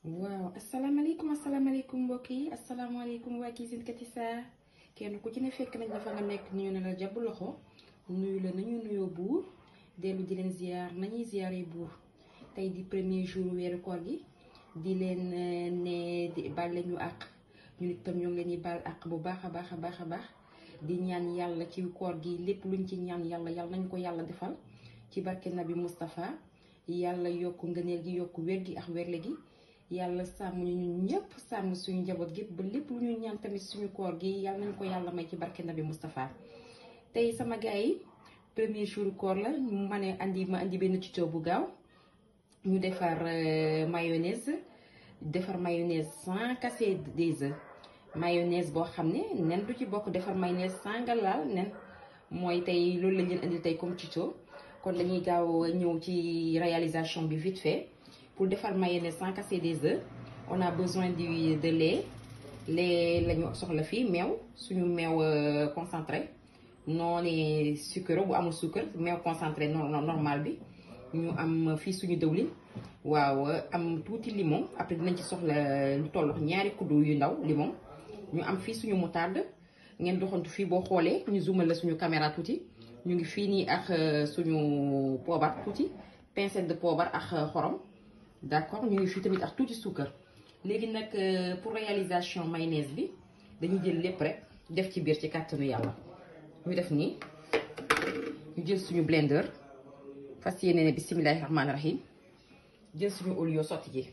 waaw asalaamaaleykum asalaamaaleykum mbokk yi asalaamaaleykum waa Cuisine Katissa kenn ku ci ne fekk nañ la fa nga nekk ñu ne la jàpp loxo nuyu la nañu nuyoo buur dellu di leen ziar nañuy ziaree buur tey di premier jour weeru koor gi di leen ne di baal leen ñu àq ñu nit tam ñoo ngi leen di baal àq bu baax a baax a baax a baax di ñaan yàlla ci koor gi lépp luñ ci ñaan yàlla yàlla nañu ko yàlla defal ci barke Nabi Moustapha yàlla yokk ngëneel gi yokk wér gi ak wérle gi. yàlla sàmm ñu ñun ñëpp sàmm suñu njaboot gépp ba lépp lu ñu ñaan tamit suñu koor gi yàlla nañu ko yàlla may ci barke Nabi Moustapha tey sama gars yi premier jour koor la ma ne andi ma andi benn tuto bu gaaw ñu defar mayonnaise defar mayonnaise sans casser des œufs mayonnaise boo xam ne nen du ci bokk defar mayonnaise sans nga laal nen mooy tey loolu lañ leen indi tey comme tuto kon dañuy gaaw ñëw ci réalisation bi vite fait pour defar mayonnaise sans casser des œufs on a besoin du de lait lait la ñu soxla fii meew suñu meew concentré noonu sucre bu amul sucre meew concentré normal bi ñu am fii suñu dëwlin waaw am tuuti limon après dinañ ci soxla lu toll ñaari kuddu yu ndaw limon ñu am fii suñu moutarde ngeen doxantu fii boo xoolee ñu zoomal la suñu caméra tuuti ñu ngi fii nii ak suñu poobar tuuti pincette de poobar ak xorom d'accord ñu ngi fii tamit ak tuuti suukar léegi nag pour réalisation mayonnaise bi dañuy jël lépp rek def ci biir ci kàttanu yàlla ñu def nii ñu jël suñu blender fas yéene ne bisimilahi rahmaani rahim jël suñu olio sotti ji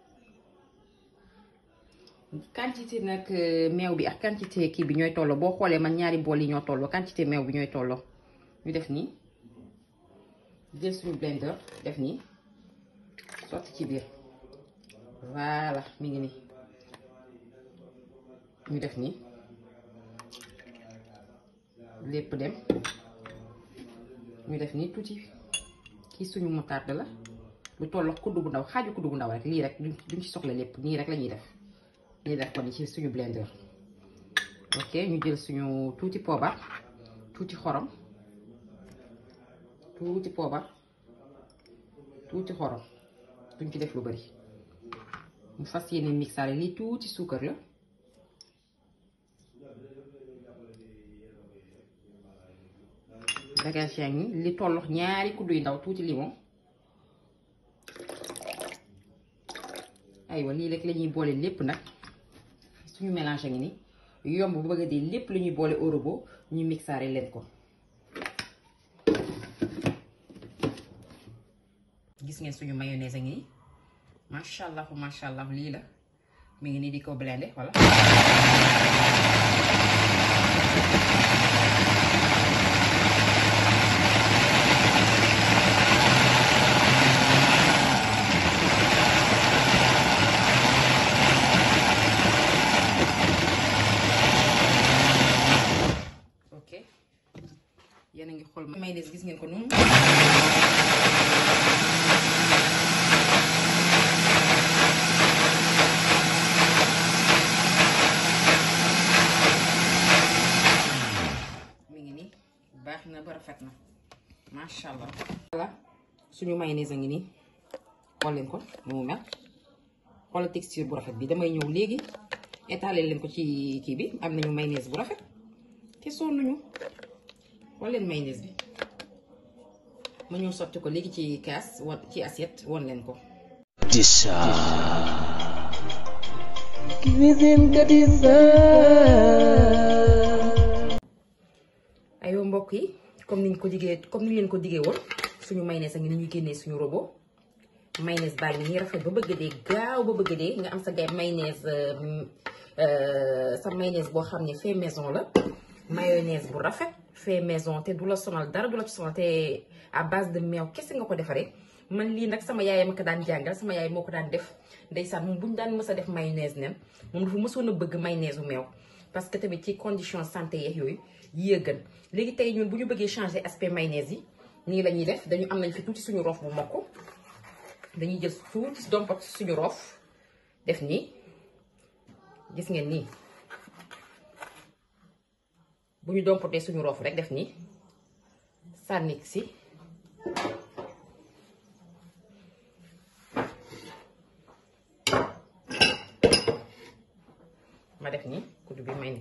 quantité nag meew bi ak quantité kii bi ñooy tolloo boo xoolee man ñaari bool yi ñoo tolloo quantité meew bi ñooy tolloo ñu def nii jël suñu blender def nii sotti ci biir voilà mi ngi nii ñu def nii lépp dem ñu def nii tuuti kii suñu moutarde la lu tollox kuddu bu ndaw xaaju kuddu bu ndaw rek lii rek duñ ci soxla lépp nii rek la ñuy def nii def ko ni ci suñu blender ok ñu jël suñu tuuti poobar tuuti xorom tuuti poobar tuuti xorom duñ ci def lu bari mu fas yéene mixaale lii tuuti suukar la bagage yaa ngi li tollox ñaari kuddu yu ndaw tuuti limon aywa lii rek la ñuy boole lépp nag suñu mélange ngi ni yomb bu bëgg a dee lépp la ñuy boole orobo ñu mixaale leen ko gis ngeen suñu mayonnaise a ngi nii macha allah macha allah lii la mi ngi nii di ko blendé voilà. ok yéen a ngi xool mayonnaise gis ngeen ko noonu. baax na ba rafet na macha allah. voilà suñu mayonnaise a ngi nii xool leen ko ni mu mel xoolal texture bu rafet bi damay ñëw léegi étaler leen ko ci kii bi am nañu mayonnaise bu rafet te sonnuñu xool leen mayonnaise bi ma ñëw sotti ko léegi ci kaas wa ci assiette won leen ko. Katissa. Cuisine Katissa. aywa mbokk yi comme niñ ko diggee comme niñ leen ko diggee woon suñu mayonnaise a ngi ni ñu génnee suñu robot mayonnaise baa ngi nii rafet ba bëgg dee gaaw ba bëgg dee nga am sa gay mayonnaise sa mayonnaise boo xam ne fait maison la mayonnaise bu rafet fait maison te du la sonal dara du la ci sonal te à base de meew kese nga ko defaree man lii nag sama yaay ma ko daan jàngal sama yaay moo ko daan def ndeysaan moom bu ñu daan mës a def mayonnaise nen moom dafa mësoon a bëgg mayonnaise u meew parce que tamit ci condition santé yeex yooyu yii gën léegi tey ñun bu ñu bëggee changer aspect mayonnaise yi nii la ñuy def dañu am nañ fi tuuti suñu roof bu mokk dañuy jël tuuti dompat suñu roof def nii gis ngeen nii bu ñu dompatee suñu roof rek def nii sànni si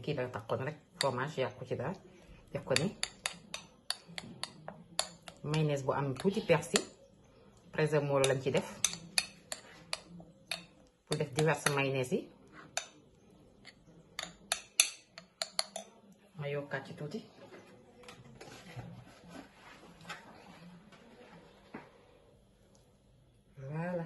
kii la taxoon rek fromage yàqu ci daal def ko ni mayonnaise bu am tuuti persil présermolo lañ ci def pour def diverses mayonnaise yi ma yokkaat ci tuuti voilà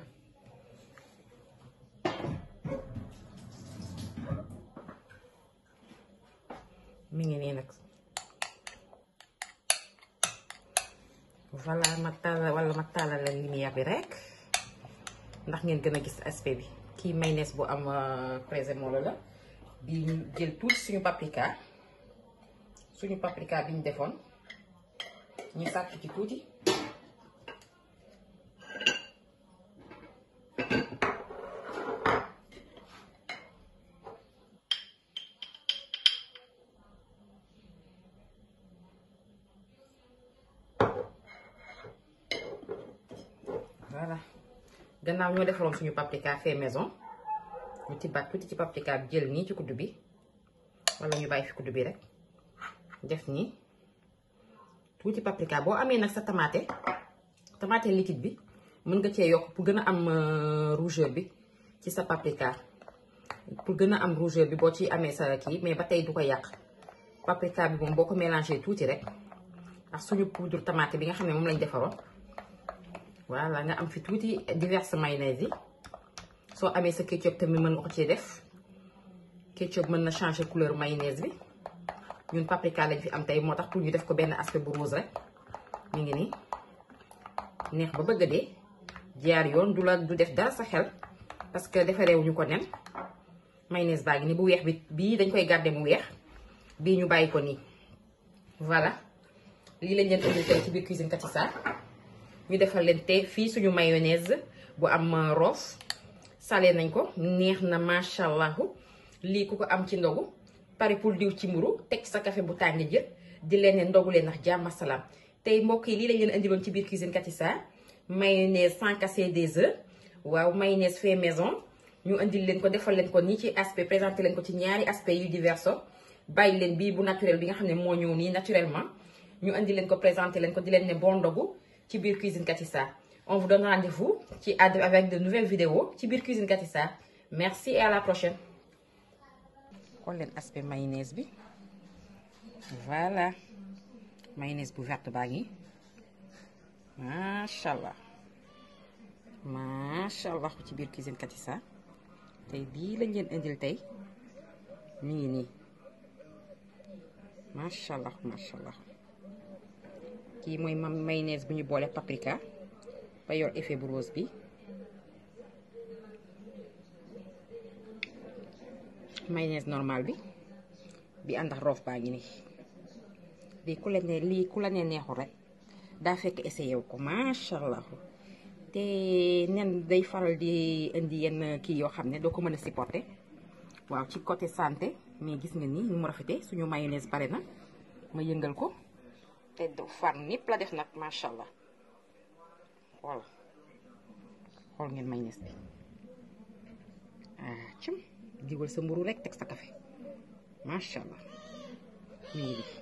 mi ngi nii nag voilà ma tàllal wala ma tàllal la lumière bi rek ndax ngeen gën a gis aspect bi kii mayonnaise bu am présémolo la bi ñu jël tuuti suñu paprika suñu paprika bi ñu defoon ñu sàcc ci tuuti voilà gannaaw ñoo defaroon suñu paprika fait maison ñu tibbaat tuuti ci paprika bi jël nii ci kuddu bi wala ñu bàyyi fi kuddu bi rek def nii tuuti paprika boo amee nag sa tomate tomate liquide bi mën nga cee yokk pour gën a am rougeur bi ci sa paprika pour gën a am rougeur bi boo ci amee sa kii mais ba tey du ko yàq paprika bi moom boo ko mélangé tuuti rek ak suñu poudre tomate bi nga xam ne moom lañ defaroon voilà nga am fi tuuti diverses mayonnaise yi soo amee sa ketchup tamit mën nga ko ci def ketchup mën na changer couleur mayonnaise bi ñun paprika lañ fi am tey moo tax pour ñu def ko benn aspect bu rose rek mi ngi nii neex ba bëgg a dee jaar yoon du la du def dara sa xel parce que defareewuñu ko nen mayonnaise baa ngi nii bu weex bi bii dañ koy garder mu weex bii ñu bàyyi ko nii voilà lii lañ leen indi tey ci biir cuisine Katissa ñu defal leen te fii suñu mayonnaise bu am roof salé nañ ko neex na macha allah lii ku ko am ci ndogu pare pour diw ci mburu teg sa café bu tàng jër di leen ne ndogu leen ndax jàmm salaam tey mbokk yi lii lañ leen indiloon ci biir cuisine Katissa mayonnaise sans casser des œufs waaw mayonnaise fait maison ñu indil leen ko defal leen ko nii ci aspect présenté leen ko ci ñaari aspect yu diverso bàyyi leen bii bu naturel bi nga xam ne moo ñëw nii naturellement ñu indi leen ko présenté leen ko di leen ne bon ndogu ci biir cuisine Katissa on vous donne rendez-vous ci avec de nouvelles vidéos ci biir cuisine Katissa merci et à la prochaine xool leen aspect mayonnaise bi voilà mayonnaise bu verte baa ngi macha allah macha allah ci biir cuisine Katissa tey bii lañ leen indil tey mi ngi nii macha allah macha allah kii mooy mayonnaise bu ñu boole paprika ba yor effet bu rose bi mayonnaise normal bi bi ànd ak roof baa ngi nii lii ku la ne lii ku la ne neexul rek daa fekk essayé wu ko macha allah te nen day faral di indi yenn kii yoo xam ne doo ko mën a supporter waaw ci côté santé mais gis nga ni ni mu rafetee suñu mayonnaise pare na ma yëngal ko te du far nipp la def nag macha allah voilà xool ngeen mayonnaise bi ah cim diwal sa mburu rek teg sa café macha allah mi ngi